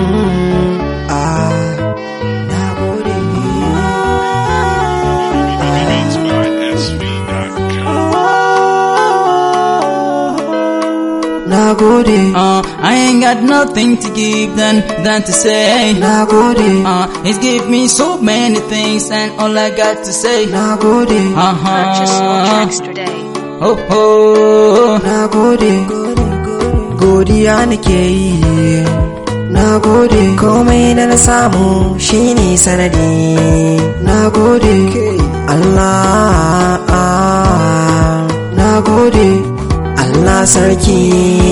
ah na gode na gode Uh, I ain't got nothing to give than than to say. na gode Uh, he's give me so many things, and all I got to say. na gode Purchase your Uh-huh. tracks today. Oh, oh. na gode godiya nake yi na gode komai da na samu shine sanadi na gode Allah na gode Allah sarki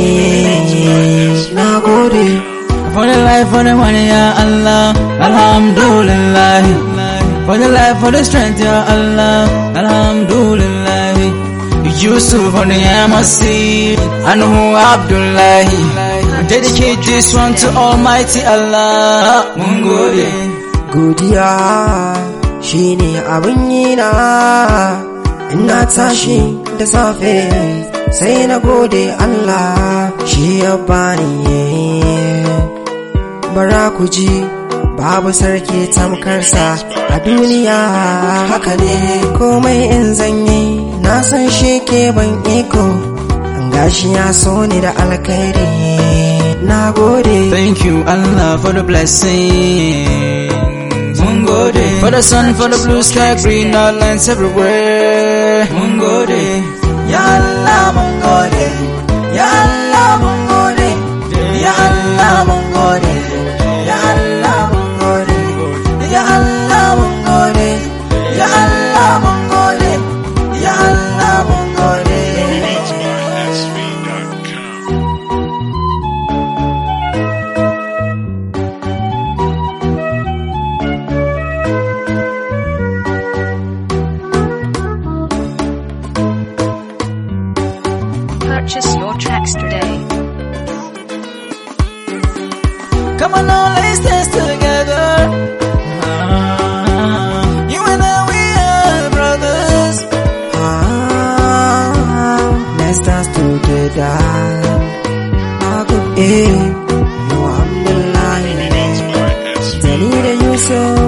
na gode For the life, for the money, ya Allah, Alhamdulillah. For the life, for the strength, ya Allah, Alhamdulillah. Yusuf for the Yamasi, Anhu Abdullahi. Dedicate this one to Almighty Allah. Mungode. godiya shine abin yi na ina tashi da safe sai na gode Allah shi ya bani bara ku ji babu sarki tamkarsa a duniya haka ne komai in zanyi na san shi ke ban iko gashi ya so ni da alkhairi na gode Thank you, Allah, for the blessings. Mungode. For the sun, for the blue sky, green islands everywhere. Mungode. Ya Allah mun gode, Ya Allah mun gode, Ya Allah mun gode, Ya Allah mun gode, Ya Allah mun gode, Ya Allah mun gode, Ya Allah mun gode. Purchase your tracks today. Come on now, let's dance together. Ah, You and I, we are brothers. Ah, let's dance together. Aku eh, Alhamdulillah. Dani da Yusuf